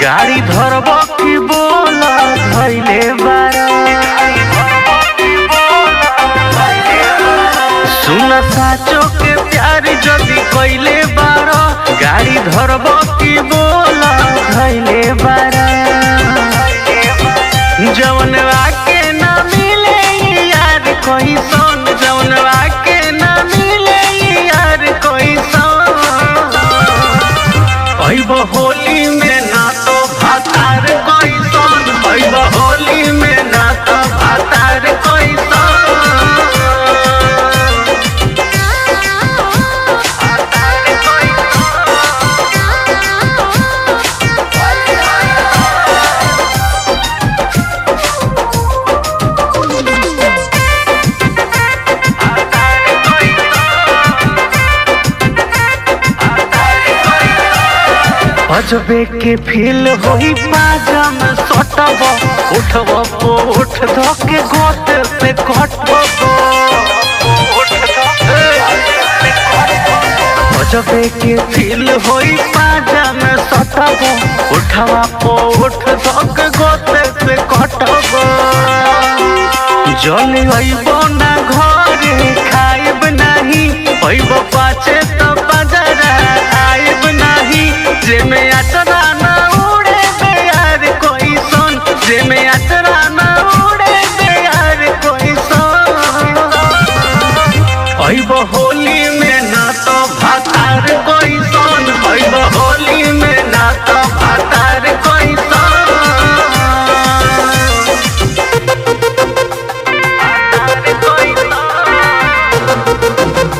गाड़ी धरब की बोल धैले बारा सुन साचो के प्यार जदी कइले बारा गाड़ी धरब की बोल धैले बारा जवन आके ना मिले यार कोई सोन जवन आके ना मिले यार कोई सोन ऐब होली में ना तो भातार कोई सोन ऐब होली में ना तो भातार कोई सोन भातार कोई अजबे के फील होई पाजा में सटब उठब पो उठ धके गोत से कटब अजबे के फील होई पाजा में सटब उठवा पो उठ धके गोत से कटब जल अइब ना घरे खाइब नाही अइब पाचे त बजरा आइब नाही जेमे अचरा ना उड़े बेयार कोई सोन जेमे अचरा ना उड़े बेयार कोई सोन अइब होली में ना तो भातार कोई सोन अइब होली में ना तो भातार कोई सोन भातार कोई सोन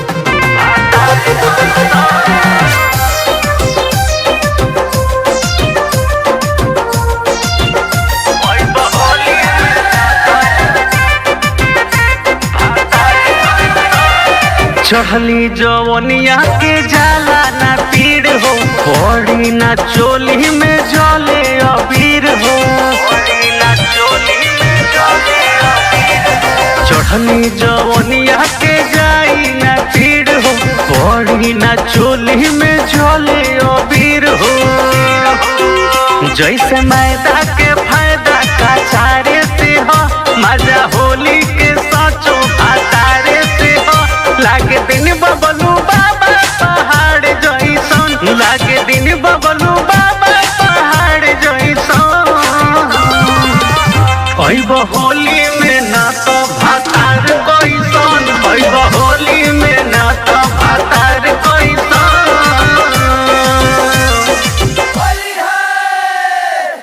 अइब होली चढ़ली जवनिया के जाला ना पीड़ हो पड़ी ना चोली में जले अबीर हो चढ़ली जवनिया के जाई ना पीड़ हो पड़ी ना चोली में जले अबीर हो जैसे मैदा के फायदा का चारे से हो मजा होली के साचो भातारे से हो लागे दिन बबलू बाबा पहाड़ जैसन लागे दिन बबलू बाबा पहाड़ जैसन अइब होली में ना तो भातार कोई सन अइब होली में ना तो